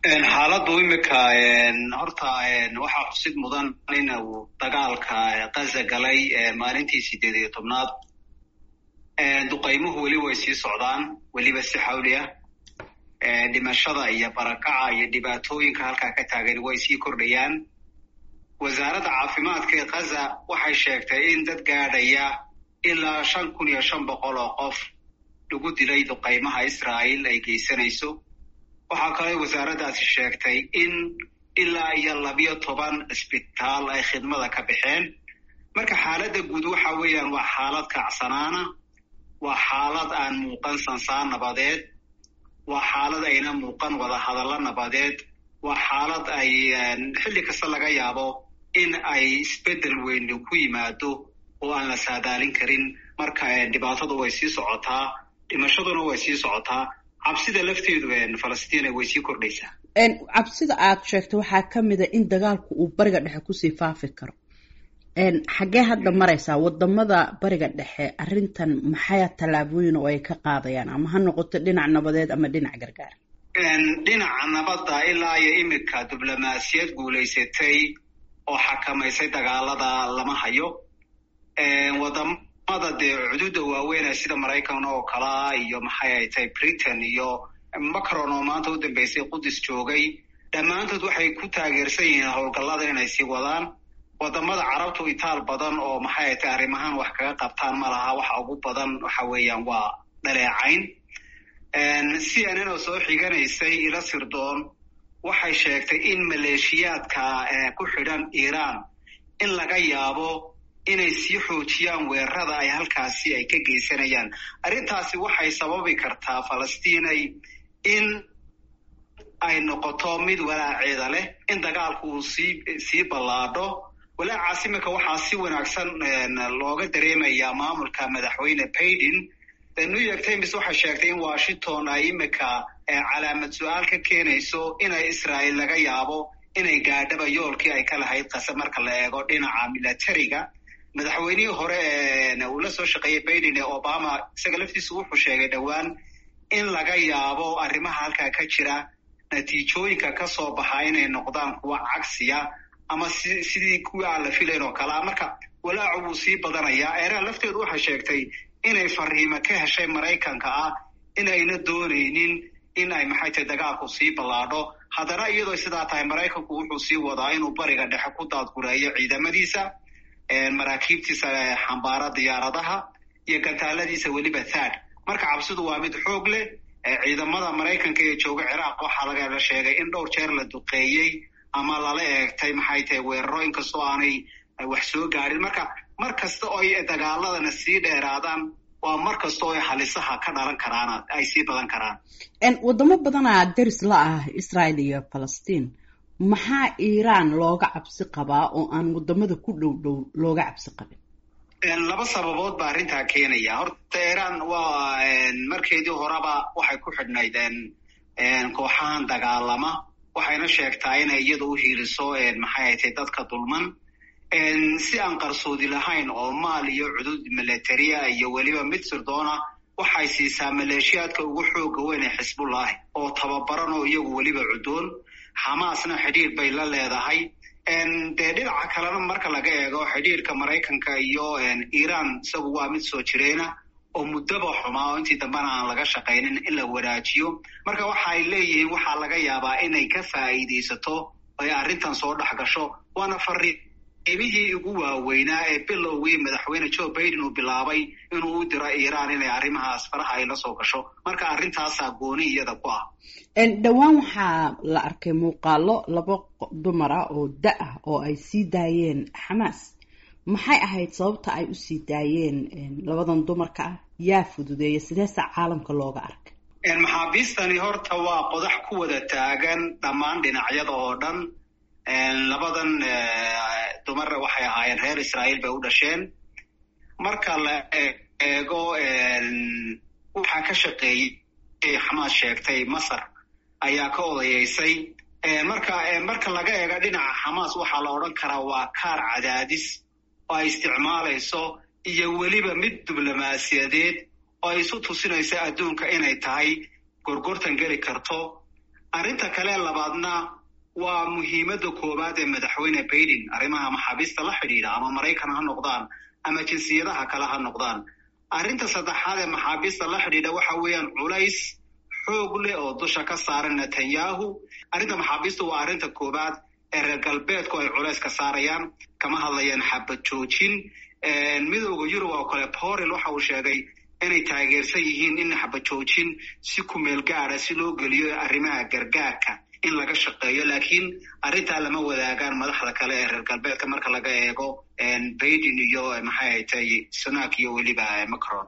xaaladdu imika horta waxaa xusid mudan in uu dagaalka kaza galay maalintii sideed iyo tobnaad duqaymuhu weli way sii socdaan weliba si xawli ah dhimashada iyo barakaca iyo dhibaatooyinka halkaa ka taagan way sii kordhayaan wasaaradda caafimaadka ee kaza waxay sheegtay in dad gaadhaya ilaa shan kun iyo shan boqol oo qof lagu dilay duqaymaha israa'iil ay geysanayso waxaa kaloo wasaaraddaasi sheegtay in ilaa iyo labiyo toban isbitaal ay khidmada ka baxeen marka xaaladda guud waxa weeyaan waa xaalad kacsanaana waa xaalad aan muuqan sansaan nabadeed waa xaalad ayna muuqan wada hadallo nabadeed waa xaalad ay xilli kasta laga yaabo in ay isbeddel weyn ku yimaado oo aan la saadaalin karin marka dhibaatadu way sii socotaa dhimashaduna way sii socotaa cabsida lafteedu falastiina way sii kordhaysaa cabsida aad sheegtay waxaa ka mid a in dagaalku uu bariga dhexe kusii faafi karo xaggee hadda maraysaa wadamada bariga dhexe arrintan maxaya tallaabooyin oo ay ka qaadayaan ama ha noqoto dhinac nabadeed ama dhinac gargaar dhinaca nabadda ilaa iyo imika diblomaasiyad guulaysatay oo xakamaysay dagaalada lama hayo wadamada dee cududa waaweynah sida maraykan oo kalea iyo maxay ay tahay britain iyo macron oo maanta u dambeysay qudus joogay dhammaantood waxay ku taageersan yihiin howlgallada inay sii wadaan wadamada carabtu itaal badan oo maxay ay tahay arrimahan wax kaga qabtaan ma laha waxa ugu badan waxa weeyaan waa dhaleecayn c n n oo soo xiganaysay ila sirdoon waxay sheegtay in maleeshiyaadka ku xidhan iiraan in laga yaabo inay sii xoojiyaan weerarada ay halkaasi ay ka geysanayaan arrintaasi waxay sababi kartaa falastiinay in ay noqoto mid walaaceeda leh in dagaalku uu sii sii ballaadho walaacaas imika waxaa si wanaagsan looga dareemayaa maamulka madaxweyne baiden new york times waxay sheegtay in washington ay imika calaamad su-aal ka keenayso inay israa'iil laga yaabo inay gaadhaba yoolkii ay ka lahayd qase marka la eego dhinaca milatariga madaxweynihii hore uu la soo shaqeeyey baiden ee obama isaga laftiisu wuxuu sheegay dhowaan in laga yaabo arrimaha halkaa ka jira natiijooyinka ka soo baxa inay noqdaan kuwa cagsiya ama si sidii kuwii aan la filayn oo kalea marka walaacu wuu sii badanayaa eeraha lafteedu waxay sheegtay inay fariimo ka heshay maraykanka ah inayna doonaynin in ay maxay tahay dagaalku sii ballaadho haddana iyadoo sidaa tahay maraykanku wuxuu sii wadaa inuu bariga dhexe ku daadgureeyo ciidamadiisa maraakiibtiisa xambaara diyaaradaha iyo gantaaladiisa weliba thad marka cabsidu waa mid xoog leh ciidamada maraykanka ee jooga ciraaq waxaa laga sheegay in dhowr jeer la duqeeyey ama lala eegtay maxay tahay weeraro inkastoo aanay wax soo gaadhin marka mar kasta oo ay dagaaladana sii dheeraadaan waa mar kasta oo ay halisaha ka dhalan karaan ay sii badan karaan wadamo badanaa deris la ah israel iyo falastiin maxaa iiraan looga cabsi qabaa oo aan wadamada ku dhow dhow looga cabsi qabin laba sababood baa arrintaa keenaya horta iiraan waa markeedii horeba waxay ku xidhnayd kooxahan dagaalama waxayna sheegtaa inay iyada u hiiliso maxay haytay dadka dulman si aan qarsoodi lahayn oo maal iyo cudud militaria iyo weliba mid sirdoona waxay siisaa maleeshiyaadka ugu xooga weyn ee xisbullahi oo tababaran oo iyagu weliba cudoon xamaasna xidhiir bay la leedahay dee dhinaca kalena marka laga eego xidhiirka maraykanka iyo iiraan isagu waa mid soo jireena oo muddaba xumaa oo intii dambena aan laga shaqaynin in la wanaajiyo marka waxaay leeyihiin waxaa laga yaabaa inay ka faa'iidaysato ay arrintan soo dhex gasho waana fariimihii ugu waaweynaa ee bilowgii madaxweyne joe baiden uu bilaabay inuu u diro iiraan inay arrimahaas faraha ay la soo gasho marka arrintaasaa gooni iyada ku ah dhowaan waxaa la arkay muuqaalo laba dumar ah oo da ah oo ay sii daayeen xamaas maxay ahayd sababta ay usii daayeen labadan dumarka ah yaa fududeeya sideesa caalamka looga arkay maxaabiistani horta waa qodax ku wada taagan dhammaan dhinacyada oo dhan labadan dumar waxay ahaayeen reer israa'iil bay u dhasheen marka la eego waxaa ka shaqeeyey xamaas sheegtay masar ayaa ka odayeysay marka marka laga eego dhinaca xamaas waxaa la odhan karaa waa kaar cadaadis oo ay isticmaalayso iyo weliba mid diblomaasiyadeed oo ay isu tusinayso adduunka inay tahay gorgortan geli karto arrinta kale labaadna waa muhiimadda koowaad ee madaxweyne baiden arrimaha maxaabiista la xidhiidha ama maraykan ha noqdaan ama jinsiyadaha kale ha noqdaan arrinta saddexaad ee maxaabiista la xidhiidha waxa weeyaan culays xoog leh oo dusha ka saaran netanyahu arrinta maxaabiista waa arrinta koowaad ee reer galbeedku ay culays ka saarayaan kama hadlayaan xabad joojin midooda yurub oo kale borel waxa uu sheegay inay taageersan yihiin in xabad joojin si kumeel gaada si loo geliyo arrimaha gargaarka in laga shaqeeyo laakiin arrintaa lama wadaagaan madaxda kale ee reer galbeedka marka laga eego baiden iyo maxay haytay sunak iyo weliba macron